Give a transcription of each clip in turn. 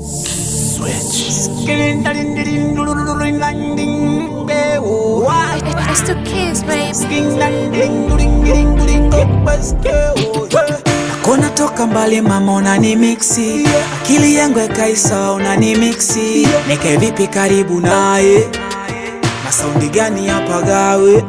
It's the kids, baby. Kona toka mbali mama unani mixi akili yangu ekaisa unani mixi nike vipi karibu naye na saundi gani hapa gawe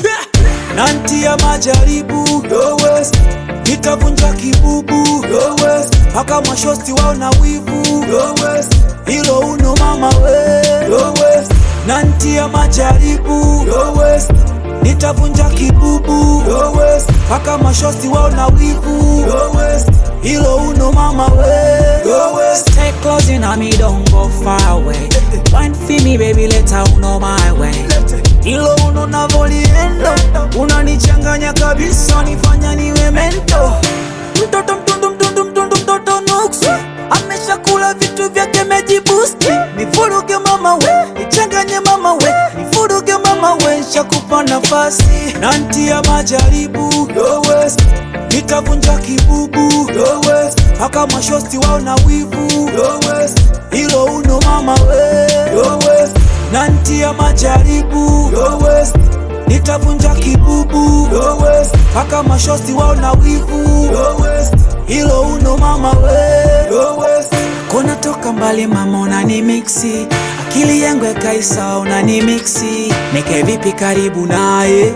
nanti ya majaribu Yo West, nitavunja kibubu Yo West, paka mashosti wao na wivu Yo West, hilo uno mama we Yo West, nanti ya majaribu Yo West, nitavunja kibubu Yo West, paka mashosti wao na wivu Yo West, hilo uno mama we Yo West, stay close in me don't go far away Wine for me baby later uno my way hilo uno navoliendo unanichanganya kabisa nifanya niwe mento mtoto mtundu mtundu mtundu mtoto nuksi ameshakula vitu vyake mejibusti nifuruge mama we nichanganye mama we nifuruge mama we shakupa nafasi nantia majaribu Yo West, nitavunja kibubu Yo West, paka mashosti wao na wivu Yo West, hilo uno mama we Yo West, nantia majaribu Yo West, nitavunja kibubu Yo West, paka mashosti wao na wivu Yo West, hilo uno mama we Yo West, kona toka mbali mama unani mixi akili yangu ekaisa unani mixi nike vipi karibu naye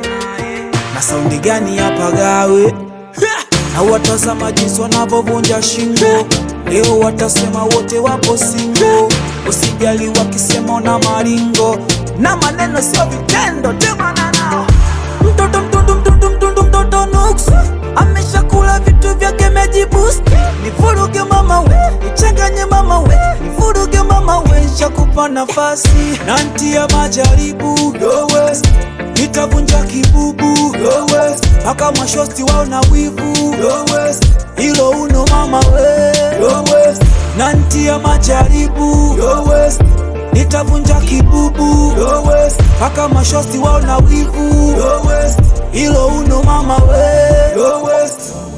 na saundi gani hapa gawe na watazama jinsi wanavyovunja shingo leo watasema wote wapo singo usijali wakisema na maringo na maneno sio vitendo temana nao mtoto mtundu mtundu mtundu mtoto nuksi ameshakula vitu vyake mejibusti nifuruge mama we nichanganye mama we nifuruge mama we shakupa nafasi nantia majaribu Yo West, nitavunja kibubu Yo West, paka mashosti wao na wivu Yo West, hilo uno mama we Yo West, nantia majaribu Yo West, nitavunja kibubu Yo West, paka mashosti wao na wivu Yo West, hilo uno mama we Yo West